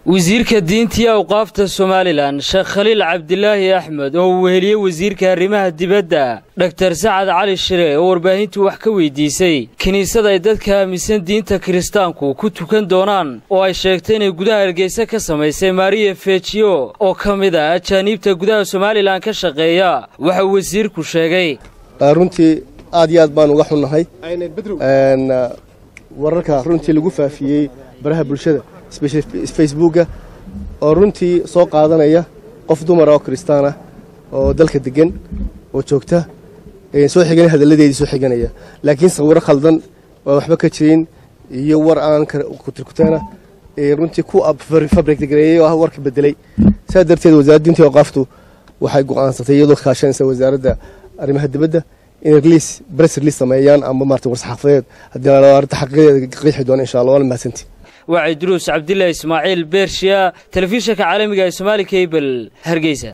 wasiirka diintii awqaafta somalilan sheekh khaliil cabdilaahi axmed oo uu weheliyey wasiirka arrimaha dibadda dhaktar sacad cali shire oo warbaahintu wax ka weydiisay kiniisad ay dadka aaminsan diinta kiristaanku ku tukan doonaan oo ay sheegtay inay gudaha hargeysa ka samaysay mariya fejiyo oo ka mid ah ajaaniibta gudaha somalilan ka shaqeeya waxauu wasiirku sheegay runtii aad iyo aad baan uga xunnahay wararka runtii lagu faafiyey baraha bulshada facebooka oo runtii soo qaadanaya qof dumara oo kristaan ah oo dalka degan oo joogta soo xigan hadalladeedii soo xiganaya laakiin sawiro khaldan waa waxba ka jirin iyo war aan kutirkuteena runtii ku fabrikgareeyey oo warka bedelay saa darteed wasaaradda diinta awqaaftu waxay go'aansatay iyadoo kaashanaysa wasaaradda arrimaha dibadda inay release press release sameeyaan ama maarata war-saxaafadeed haddii arrinta xaqiiqadeeda qiixi doona insha allah waana mahadsantii waa cidruus cabdilaahi ismaaciil beershiya telefishinka caalamiga ee somaali kabel hargeysa